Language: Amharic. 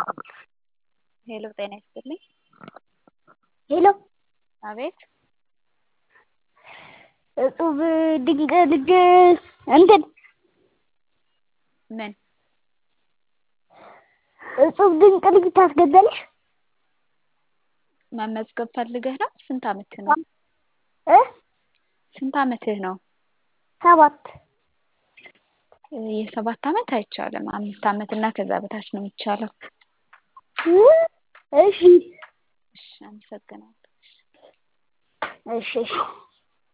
ሄሎ ጤና ይስጥልኝ። ሄሎ አቤት እጹብ ድንቅ ልጅ እንትን ምን እጹብ ድንቅ ልጅ ታስገቢያለሽ? መመዝገብ ፈልገህ ነው? ስንት አመትህ ነው? እ ስንት አመትህ ነው? ሰባት የሰባት አመት አይቻልም። አምስት አመት እና ከዛ በታች ነው የሚቻለው። እሺ እሺ አመሰግናለሁ። እሺ እሺ